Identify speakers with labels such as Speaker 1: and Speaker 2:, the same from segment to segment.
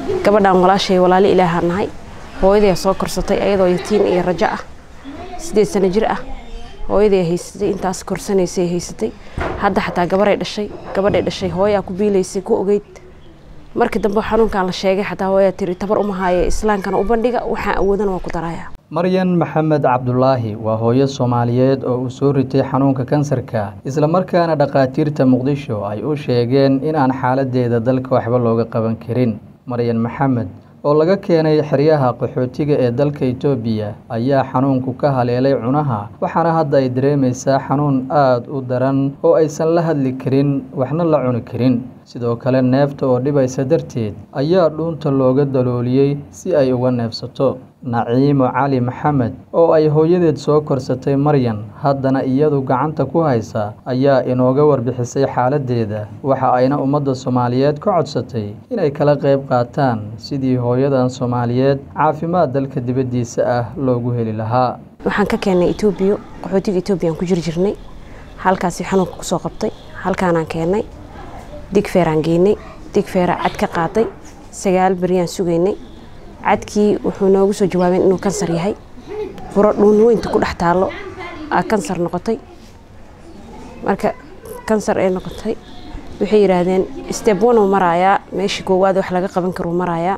Speaker 1: gabadhaan walaashay walaali ilaahaa nahay hooyaday soo korsatay ayadoo yatiin iyo rajo ah sideed sano jir ah hooyaday haysatay intaas korsanaysay haysatay hadda xataa gabaray dhashay gabadhay dhashay hooyaa ku biilaysay ku ogeyd markii dambe xanuunkan la sheegay xataa hooyaa tiri tabar uma haaye islaankana u bandhiga waxaan awoodana waa ku daraya
Speaker 2: maryan maxamed cabdulaahi waa hooyo soomaaliyeed oo uu soo ritay xanuunka kansarka islamarkaana dhakhaatiirta muqdisho ay u sheegeen in aan xaaladeeda dalka waxba looga qaban karin maryan maxamed oo laga keenay xeryaha qaxootiga ee dalka itoobiya ayaa xanuunku ka haleelay cunaha waxaana hadda ay dareemaysaa xanuun aada u daran oo aysan la hadli karin waxna la cuni karin sidoo kale neefta oo dhibaysa darteed ayaa dhuunta looga dalooliyey si ay uga neefsato naciimo cali maxamed oo ay hooyadeed soo korsatay maryan haddana iyadu gacanta ku haysa ayaa inooga warbixisay xaaladeeda waxa ayna ummadda soomaaliyeed ka codsatay inay kala qayb qaataan sidii hooyadan soomaaliyeed caafimaad dalka dibaddiisa ah loogu heli lahaa
Speaker 1: waxaan ka keennay etoobiya qaxootiga etoobiyaan ku jiri jirnay halkaasi xanuunka kusoo qabtay halkaanaan keennay digfeeraan geynay digfeera cad ka qaaday sagaal beryaan sugaynay cadkii wuxuu noogu soo jawaabeen inuu kansar yahay buro dhuun weynta ku dhex taallo aa kansar noqotay marka kansar ay noqotay waxay yidhaahdeen steb one uu maraayaa meeshii koowaad wax laga qaban karuu maraayaa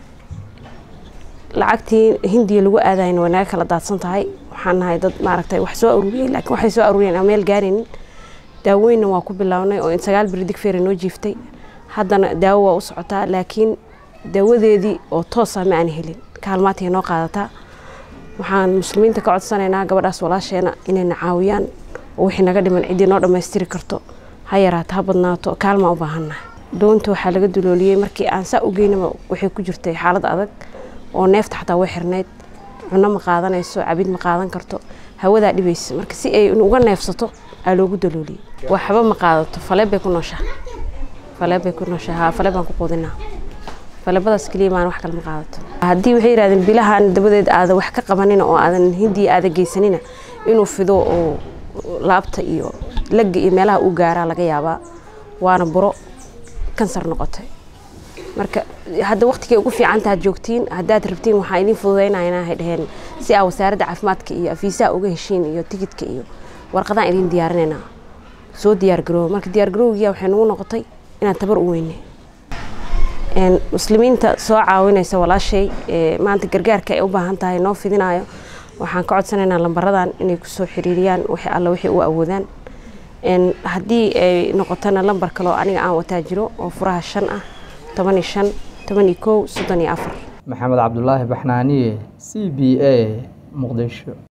Speaker 1: lacagtii hindiya lagu aadayna way naga kala daadsan tahay waxaan nahay dad maaragtay wax soo aruuriyey laakiin waxay soo aruuriyeen aan meel gaaraynin daaweynna waa ku bilownay oo in sagaal beri digfeera noo jiiftay haddana daawo waa u socotaa laakiin daawadeedii oo toosa ma aan helin kaalmaatay noo qaadataa waxaan muslimiinta ka codsanaynaa gabadhaas walaasheena inayna caawiyaan oo wixii naga dhiman ciddii noo dhammaystiri karto ha yaraato ha badnaato kaalmaa u baahannaha doonta waxaa laga dulooliyey markii aan saa u geynaba waxay ku jirtay xaalad adag oo neefta xataa way xirnayd cunno ma qaadanayso cabid ma qaadan karto hawadaa dhibaysa marka si ay uga neefsato aa loogu dalooliyey waxba ma qaadato faleeb bay ku nooshaa faleeb bay ku nooshaa haa faleeb baan ku quudinaa falebadaas keliya maan wax kale ma qaadato haddii waxay yidhahdeen bilahan dabadeed aada wax ka qabanina oo aadan hindiya aada geysanina inuu fido oo laabta iyo lagga iyo meelaha uu gaaraa laga yaabaa waana buro kansar noqotay marka hadda waqtigay ugu fiicanta had joogtiin haddaad rabtiin waxaa idiin fududaynayna hay dhaheen si aa wasaaradda caafimaadka iyo afiisaha uga heshiin iyo tigidka iyo warqadaan idiin diyaarinayna soo diyaargarooba marka diyaargarowgiya waxay nagu noqotay inaan tabar u weynay muslimiinta soo caawinaysa walaashay maanta gargaarka ay u baahan tahay noo fidinayo waxaan ka codsanaynaa lambaradan inay kusoo xiriiriyaan wixii alla wixii u awoodaan haddii ay noqotona lambar kaloo aniga aan wataa jiro oo furaha shan ah toban iyo shan toban iyo kow soddon iyo afar
Speaker 2: maxamed cabdulaahi baxnaaniye c b a muqdisho